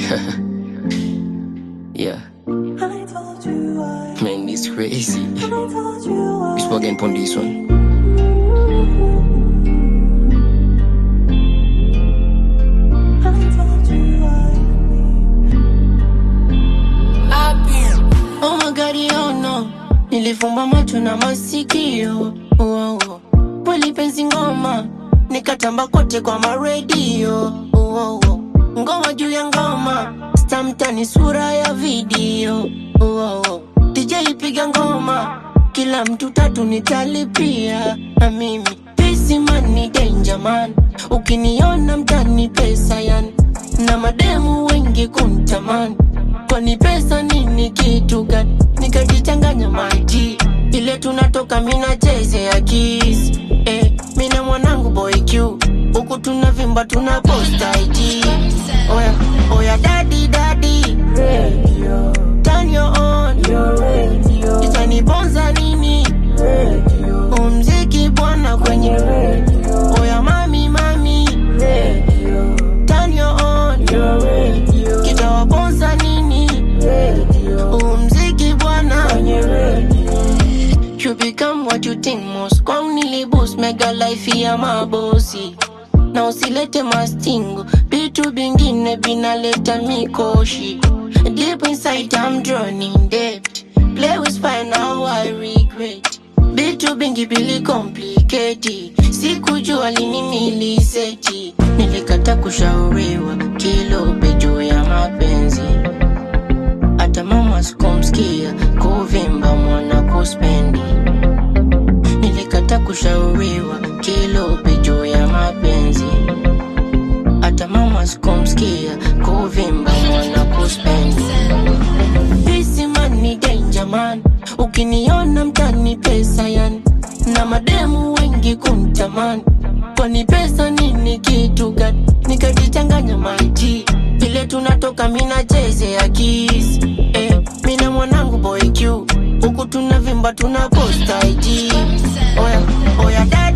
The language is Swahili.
yeah, I told you I, man, this crazy. I told you I. We spoken on this one. I told you I. Oh my God, oh no, nilifumba macho na masikio oh, oh. Kweli penzi ngoma nikatamba kote kwa maredio oh, oh. Ngoma juu ya ngoma stamtani sura ya video oh, oh. DJ piga ngoma kila mtu tatu nitalipia na mimi Pesi man ni danger man ukiniona mtani pesa yani na mademu wengi kuntamani kwani pesa nini kitu gani nikajichanganya maji ile tunatoka mina cheze ya kis eh, mina mwanangu boy q huku tunavimba tuna posta IG oya oya dadi dadi Radio, turn your on your radio, itanibonza nini radio, umziki bwana kwenye radio, oya mami mami radio, turn your on your radio, kitawabonza nini radio, umziki bwana your radio. You become what you think most Kwang nilibus mega life ya mabosi na usilete mastingo vitu vingine vinaleta mikoshi deep inside I'm drowning debt play with fire now I regret vitu vingi vili complicate sikujua lini niliseti nilikata kushauriwa kilope juu ya mapenzi hata mama sikumsikia kuvimba mwana kuspendi nilikata kushauriwa kilope juu ya mapenzi hata mama sikumsikia kuvimba mwana kuspendi Busy man ni danger man ukiniona mtani pesa yani na mademu wengi kuntamani kwani pesa nini kitu gani nikajichanganya maji vile tunatoka mina cheze ya kis eh, mina mwanangu boy q huku tunavimba tuna posta IG oya oya dada